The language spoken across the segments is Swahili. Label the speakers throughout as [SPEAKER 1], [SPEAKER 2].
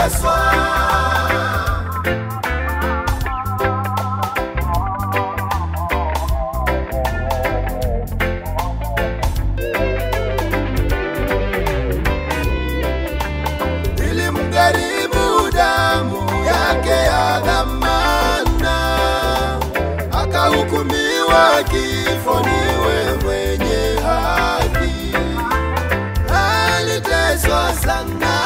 [SPEAKER 1] nimetakaswa. Ilimgharimu damu yake ya dhamana, akahukumiwa kifo, niwe mwenye haki. Aliteswa sana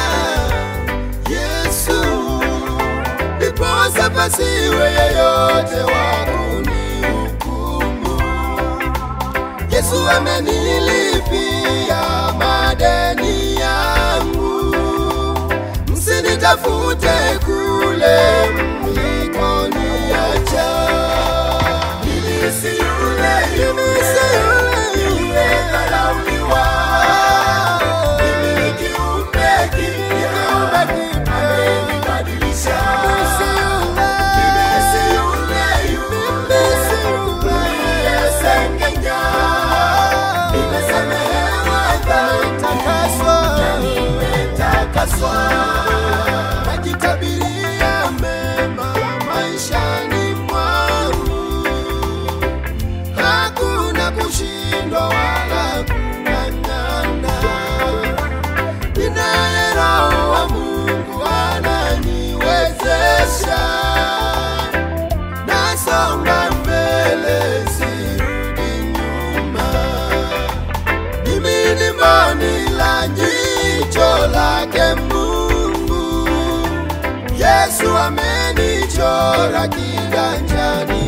[SPEAKER 1] Yesu, ndiposa pasiwe yeyote wa kunihukumu. Yesu amenilipia madeni yangu, msinitafute kule mlikoniacha. Mimi si yule, mimi si yule niliyedharauliwa. Mimi ni kiumbe kipya, amenibadilisha. Mimi si yule, yule niliyesengenya. Nimesamehewa dhambi na nimetakaswa. Najitabiria mema maishani mwangu, hakuna kushindwa wala kung'ang'ana. Ninaye Roho wa Mungu ananiwezesha, nasonga mbele, sirudi nyuma. Mimi ni mboni la jicho lake Mungu. Yesu amenichora kiganjani